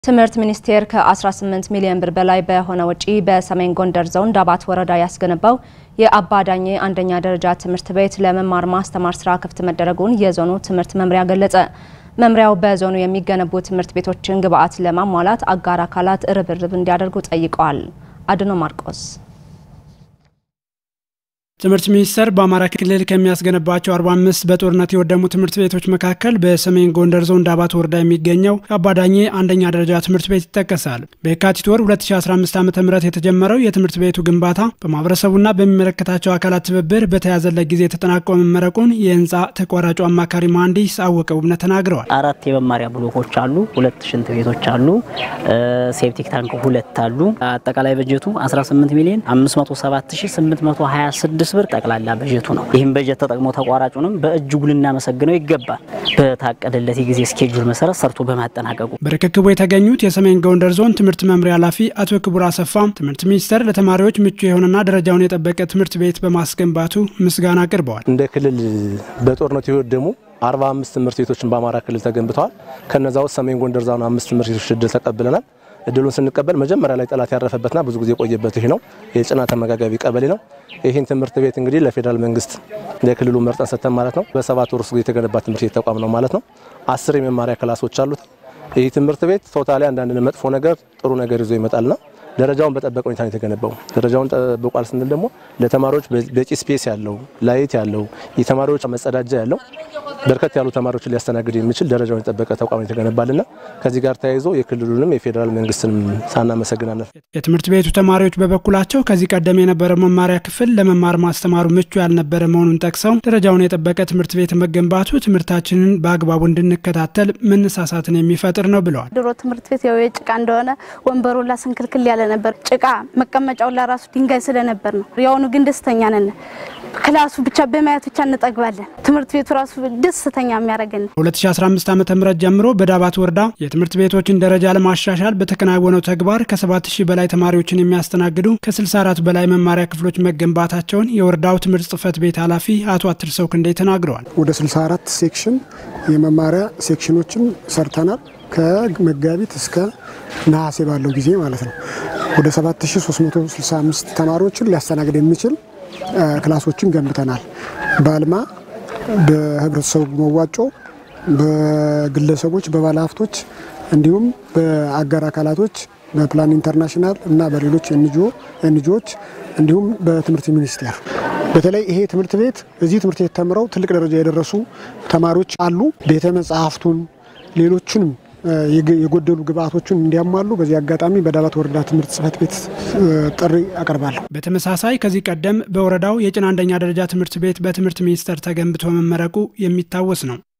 ትምህርት ሚኒስቴር ከ18 ሚሊዮን ብር በላይ በሆነ ወጪ በሰሜን ጎንደር ዞን ዳባት ወረዳ ያስገነባው የአባ ዳኜ አንደኛ ደረጃ ትምህርት ቤት ለመማር ማስተማር ስራ ክፍት መደረጉን የዞኑ ትምህርት መምሪያ ገለጸ። መምሪያው በዞኑ የሚገነቡ ትምህርት ቤቶችን ግብዓት ለማሟላት አጋር አካላት ርብርብ እንዲያደርጉ ጠይቀዋል። አድኖ ማርቆስ ትምህርት ሚኒስቴር በአማራ ክልል ከሚያስገነባቸው 45 በጦርነት የወደሙ ትምህርት ቤቶች መካከል በሰሜን ጎንደር ዞን ዳባት ወረዳ የሚገኘው አባዳኜ አንደኛ ደረጃ ትምህርት ቤት ይጠቀሳል። በየካቲት ወር 2015 ዓ ም የተጀመረው የትምህርት ቤቱ ግንባታ በማህበረሰቡና በሚመለከታቸው አካላት ትብብር በተያዘለት ጊዜ ተጠናቆ መመረቁን የህንፃ ተቋራጩ አማካሪ መሐንዲስ አወቀ ውብነት ተናግረዋል። አራት የመማሪያ ብሎኮች አሉ። ሁለት ሽንት ቤቶች አሉ። ሴፕቲክ ታንክ ሁለት አሉ። አጠቃላይ በጀቱ 18 ሚሊዮን 507826 ብር ጠቅላላ በጀቱ ነው። ይህም በጀት ተጠቅሞ ተቋራጩንም በእጅጉ ልናመሰግነው ይገባል። በታቀደለት የጊዜ ስኬጁል መሰረት ሰርቶ በማጠናቀቁ በርክክቡ የተገኙት የሰሜን ጎንደር ዞን ትምህርት መምሪያ ኃላፊ አቶ ክቡር አሰፋ ትምህርት ሚኒስቴር ለተማሪዎች ምቹ የሆነና ደረጃውን የጠበቀ ትምህርት ቤት በማስገንባቱ ምስጋና አቅርበዋል። እንደ ክልል በጦርነቱ የወደሙ 45 ትምህርት ቤቶችን በአማራ ክልል ተገንብተዋል። ከነዛ ውስጥ ሰሜን ጎንደር ዞን አምስት ትምህርት ቤቶች እድል ተቀብለናል። እድሉን ስንቀበል መጀመሪያ ላይ ጠላት ያረፈበትና ብዙ ጊዜ የቆየበት ይህ ነው። የጭና ተመጋጋቢ ቀበሌ ነው። ይህን ትምህርት ቤት እንግዲህ ለፌዴራል መንግስት ለክልሉ መርጠን ሰጥተን ማለት ነው። በሰባት ወር ውስጥ የተገነባ ትምህርት ቤት ተቋም ነው ማለት ነው። አስር የመማሪያ ክላሶች አሉት። ይህ ትምህርት ቤት ቶታሊ አንዳንድ መጥፎ ነገር ጥሩ ነገር ይዞ ይመጣልና ደረጃውን በጠበቀ ሁኔታ ነው የተገነባው። ደረጃውን ጠብቋል ስንል ደግሞ ለተማሪዎች በቂ ስፔስ ያለው ላይት ያለው የተማሪዎች መጸዳጃ ያለው በርከት ያሉ ተማሪዎችን ሊያስተናግድ የሚችል ደረጃውን የጠበቀ ተቋም የተገነባልና ከዚህ ጋር ተያይዞ የክልሉንም የፌዴራል መንግስትንም ሳናመሰግናለን። የትምህርት ቤቱ ተማሪዎች በበኩላቸው ከዚህ ቀደም የነበረው መማሪያ ክፍል ለመማር ማስተማሩ ምቹ ያልነበረ መሆኑን ጠቅሰው ደረጃውን የጠበቀ ትምህርት ቤት መገንባቱ ትምህርታችንን በአግባቡ እንድንከታተል መነሳሳትን የሚፈጥር ነው ብለዋል። ድሮ ትምህርት ቤት ያው የጭቃ እንደሆነ ወንበሩላ ስንክልክል ያለ ነበር። ጭቃ መቀመጫው ለራሱ ድንጋይ ስለነበር ነው። የአሁኑ ግን ደስተኛ ነን። ክላሱ ብቻ በማየት ብቻ እንጠግባለን። ትምህርት ቤቱ ራሱ ደስተኛ የሚያደርገን 2015 ዓ ም ጀምሮ በዳባት ወረዳ የትምህርት ቤቶችን ደረጃ ለማሻሻል በተከናወነው ተግባር ከ7000 በላይ ተማሪዎችን የሚያስተናግዱ ከ64 በላይ መማሪያ ክፍሎች መገንባታቸውን የወረዳው ትምህርት ጽህፈት ቤት ኃላፊ አቶ አትርሰው ክንዴ ተናግረዋል። ወደ 64 ሴክሽን የመማሪያ ሴክሽኖችን ሰርተናል። ከመጋቢት እስከ ነሐሴ ባለው ጊዜ ማለት ነው። ወደ 7365 ተማሪዎችን ሊያስተናግድ የሚችል ክላሶችን ገንብተናል። በአልማ በህብረተሰቡ መዋጮ፣ በግለሰቦች፣ በባለሀብቶች እንዲሁም በአጋር አካላቶች በፕላን ኢንተርናሽናል እና በሌሎች ኤንጂኦዎች እንዲሁም በትምህርት ሚኒስቴር በተለይ ይሄ ትምህርት ቤት እዚህ ትምህርት ቤት ተምረው ትልቅ ደረጃ የደረሱ ተማሪዎች አሉ። ቤተ መጽሐፍቱን ሌሎቹንም የጎደሉ ግብአቶችን እንዲያሟሉ በዚህ አጋጣሚ በዳባት ወረዳ ትምህርት ጽህፈት ቤት ጥሪ አቀርባለሁ። በተመሳሳይ ከዚህ ቀደም በወረዳው የጭና አንደኛ ደረጃ ትምህርት ቤት በትምህርት ሚኒስቴር ተገንብቶ መመረቁ የሚታወስ ነው።